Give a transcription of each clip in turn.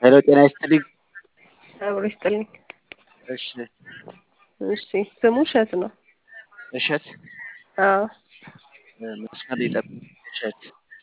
ሄሎ ጤና ይስጥልኝ። አብሮ ይስጥልኝ። እሺ እሺ ስሙ እሸት ነው። እሸት አዎ መስመር ይጠብቅ። እሸት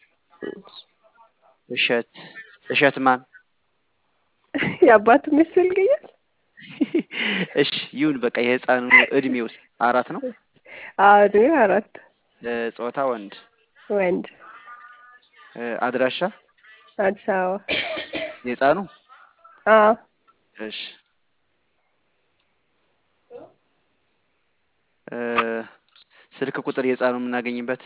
እሸት እሸት ማን? የአባቱ ምስል ይገኛል። እሺ ይሁን በቃ የህፃኑ እድሜው አራት ነው። አዎ እድሜው አራት እ ጾታ ወንድ ወንድ እ አድራሻ አዲስ አበባ የህፃኑ አዎ እሺ እ ስልክ ቁጥር የህፃኑ የምናገኝበት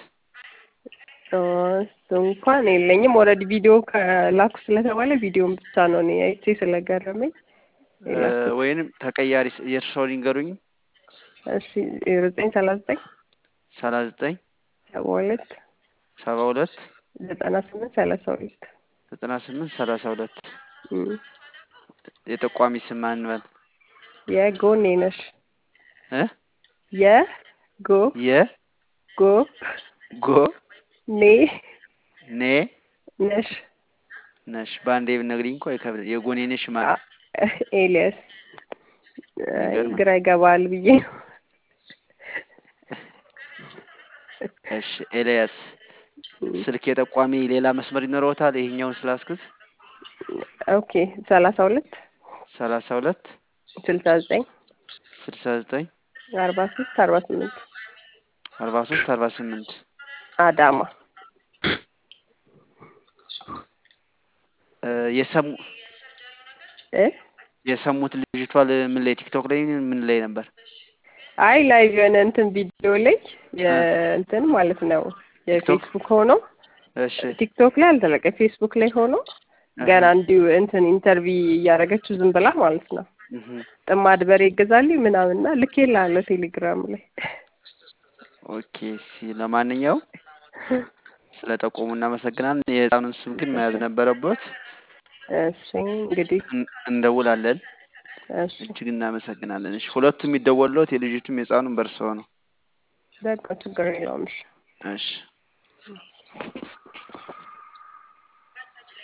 እሱ እንኳን የለኝም። ኦልሬዲ ቪዲዮ ከላኩ ስለተባለ ቪዲዮን ብቻ ነው እኔ አይቼ ስለገረመኝ እ ወይንም ተቀያሪ የእርስዎ ሊንገሩኝ። እሺ ዘጠኝ ሰላሳ ዘጠኝ ሰላሳ ዘጠኝ ሰባ ሁለት ሰባ ሁለት ዘጠና ስምንት ሰላሳ ሁለት ዘጠና ስምንት ሰላሳ ሁለት እም። የጠቋሚ ስም ማን እንበል? የጎኔ ነሽ እ የጎ የ ጎ ጎ ኔ ኔ ነሽ ነሽ በአንዴ ብትነግሪኝ እኮ አይከብድም። የጎኔ ነሽ ማለት ኤልያስ አይ ይገርማል። ግራ ይገባል ብዬ ነው። እሺ ኤልያስ ስልክ የጠቋሚ ሌላ መስመር ይኖረውታል? ይሄኛውን ስላስኩት ኦኬ ሰላሳ ሁለት ሰላሳ ሁለት ስልሳ ዘጠኝ ስልሳ ዘጠኝ አርባ ሶስት አርባ ስምንት አርባ ሶስት አርባ ስምንት አዳማ እ የሰሙ እ የሰሙት ልጅቷ ል- ምን ላይ ቲክቶክ ላይ ምን ላይ ነበር? አይ ላይቭ የሆነ እንትን ቪዲዮ ላይ የእንትን ማለት ነው የፌስቡክ ሆኖ እሺ ቲክቶክ ላይ አልተለቀ ፌስቡክ ላይ ሆኖ ገና እንዲሁ እንትን ኢንተርቪ እያደረገችው ዝም ብላ ማለት ነው እህ ጥማድ በሬ ይገዛልኝ ምናምንና ልኬልሃለሁ ቴሌግራም ላይ ኦኬ እሺ ለማንኛውም ስለ ጠቆሙ እናመሰግናለን። የህፃኑን ስም ግን መያዝ ነበረበት። እሺ እንግዲህ እን- እንደውላለን። እሺ እጅግ እናመሰግናለን። እሺ ሁለቱም የሚደወሉት የልጅቱም የህፃኑም በእርስዎ ነው። በቃ ችግር የለውም እሺ እሺ